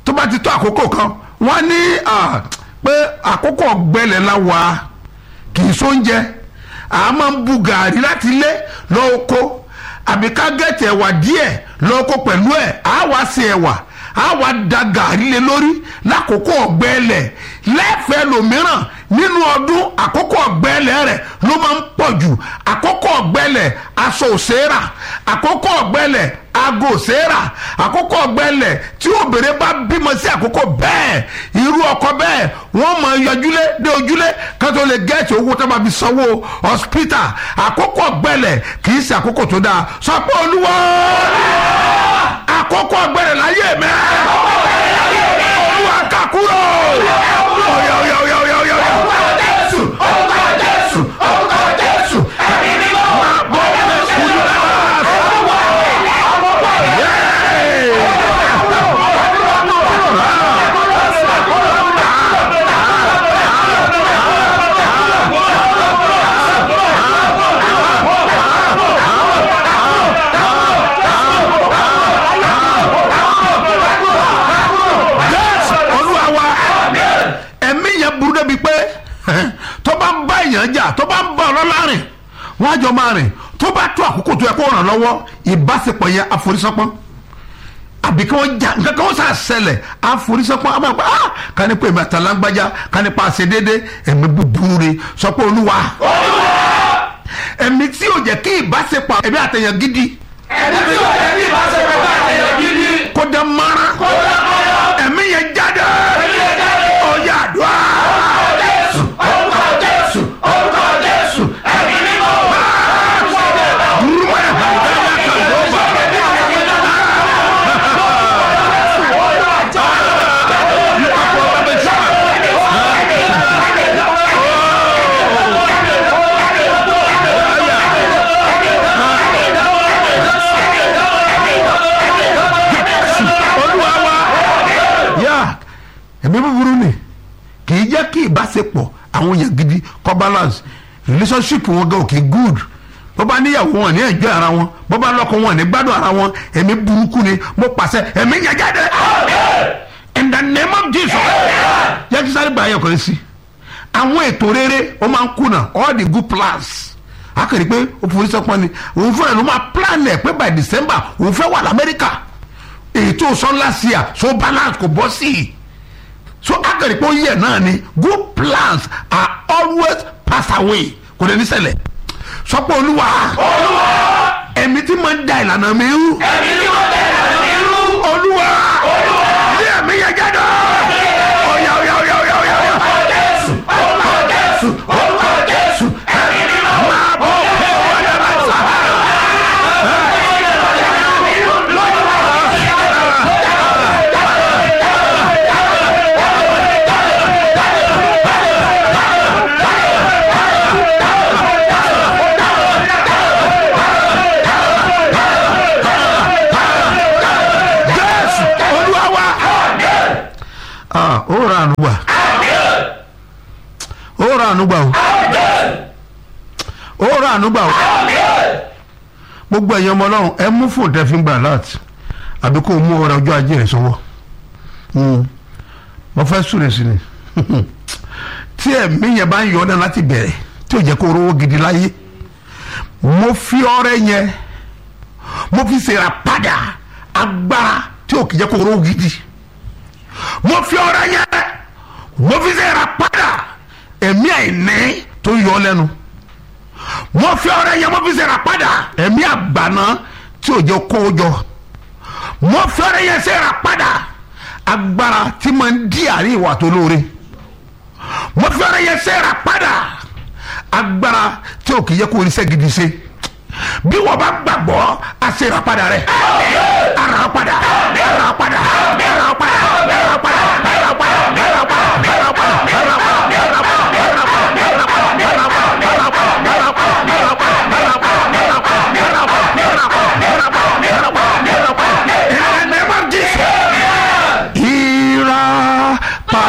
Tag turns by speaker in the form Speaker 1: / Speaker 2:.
Speaker 1: tó bá ti tó àkókò kan wọ́n ní ah, pé àkókò ọ̀gbẹ́lẹ̀ la wà á kì í sóúnjẹ a máa ń bu gàrí láti ilé lọ́wọ́ kó àbí ká gẹ̀tì ẹ̀wà díẹ̀ lọ́wọ́ kó pẹ̀lú ẹ̀ á wá sí ẹ̀wà á wá da gàrí lé lórí lákòókò ọ̀gbẹ́lẹ̀ lẹ́fẹ̀ẹ́ lòmíràn nínú ọdún àkókò ọ̀gbẹ́lẹ̀ rẹ̀ ló máa ń pọ̀ jù àkókò ọ̀gbẹ́lẹ̀ aṣọ òṣèrà àkókò ọ̀gbẹ́lẹ̀ aago òṣèrà àkókò ọ̀gbẹ́lẹ̀ tí obìnrin bá bímọ sí àkókò bẹ́ẹ̀ irú ọkọ bẹ́ẹ̀ wọ́n máa yọjúlé dé ojúlé kátó lè gẹ́ẹ̀tì owó tó máa fi sanwó hospital àkókò ọ̀gbẹ́lẹ̀ kì í ṣe àkókò tó dáa sọ pé olúwa àkókò ọ̀gbẹ́lẹ̀ láyé mi olúwa kakúrò ọ̀yà ọ̀yà ọ̀yà ọ̀yà ọ̀yà ọ̀yà. Yes, olúwa wa ẹ̀mí yẹn burú débi pé tó bá ń bá èèyàn jà tó bá ń bá ọlọ́lá rìn wọ́n á jọ máa rìn tó bá tó àkókò tó yẹ kó ràn lọ́wọ́ ìbáṣepọ̀ yẹn àforísọ́pọ́n àbí kí wọ́n jà nǹkan kan wọ́n sà ṣẹlẹ̀ àforísọ́pọ́n àmọ́ àgbà ah ká ní pé èmi àtàlágbájá ká ní pa àṣẹ déédé ẹ̀mí búburú rè sọ pé olúwa ẹ̀mí tí yóò jẹ́ kí ìbáṣepọ̀ ẹ̀mí àtẹ̀yàn gidi
Speaker 2: ẹni tí ó yẹ kí ìbáṣepọ̀ bá àtẹ̀yẹ gidi.
Speaker 1: kó dán mọ́ra ẹ̀mí yẹn jáde ọ̀yà àdúrà.
Speaker 2: Jésù orúkọ Jésù orúkọ Jésù ẹ̀mí mímọ́.
Speaker 1: olúwa wa yá ẹ̀mí búburú ni kì í jẹ́ kí ìbáṣepọ̀ àwọn èèyàn gidi kọ́ balance relationship wọn gan òkè good bó bá níyàwó wọn ní ẹ̀jọ́ ara wọn bó bá lọ́kọ wọn ní gbádùn ara wọn ẹ̀mí burúkú ni mo pàṣẹ ẹ̀mí yẹn jáde in the name of Jesus yẹ kí sáré báyọ̀ kan sí àwọn ètò rere ó máa ń kùnà all the good plans akẹ́rì pé ó forí sọ́pọ́n ni òun fúnra ló máa plan ẹ̀ pé by December òun fẹ́ wà lamẹ́ríkà ètò sọ́nlá sí à so balance kò bọ́ sí i so akẹ́rì pé ó yẹ náà ni good plans are always pass away kò dé ní ṣẹlẹ̀ sọpọ̀ olúwa ẹ̀mí tí máa ń da ìlànà mi rú
Speaker 2: ẹ̀mí mímọ́ bẹ̀rẹ̀ àmì irú.
Speaker 1: olúwa ní ẹ̀mí yẹn jáde ọ̀yà ọ̀yà ọ̀yà ọ̀yà ọ̀yà ọ̀yà.
Speaker 2: Jésù orúkọ Jésù orúkọ Jésù ẹ̀mí mímọ́.
Speaker 1: máa bọ̀ pé wọ́n lè máa sà. jésù olúwa wa. ah ó ra àánú gbà ó ra àánú gbà o ó ra àánú gbà o gbogbo ẹ̀yin ọmọ ọlọ́run ẹ mú fóònù tẹ́ fi ń gbà láti àbí kó o mú ọrẹ ọjọ́ ajé rẹ̀ sọ́wọ́ Mm. mo fẹ́ súre sí ni tí ẹ̀mí yẹn bá ń yọ ọ́ náà láti bẹ̀rẹ̀ tí ò jẹ́ kó o rówó gidi láyé mo fi ọrẹ yẹn mo fi ṣèrà padà agbára tí ò kì í jẹ́ kó o rówó gidi mo fi ọrẹ yẹn mo fi ṣèrà padà ẹ̀mí àìní tó yọ ọ́ lẹ́nu mo fi ọrẹ yẹn mo fi ṣèrà padà ẹ̀mí àgbàná tí ò jẹ́ kó o jọ mo fi ọrẹ yẹn ṣèrà padà agbára tí máa ń di àárín ìwà tó lóore mo fi ọrẹ yẹn ṣèrà padà agbára tí ò kì í yẹ kó o ríṣẹ́ gidi ṣe bí wọ́n bá gbàgbọ́ a ṣe ìràpadà rẹ̀ ara padà ara padà ara padà ara padà ara padà ara padà ara padà ara padà ara padà.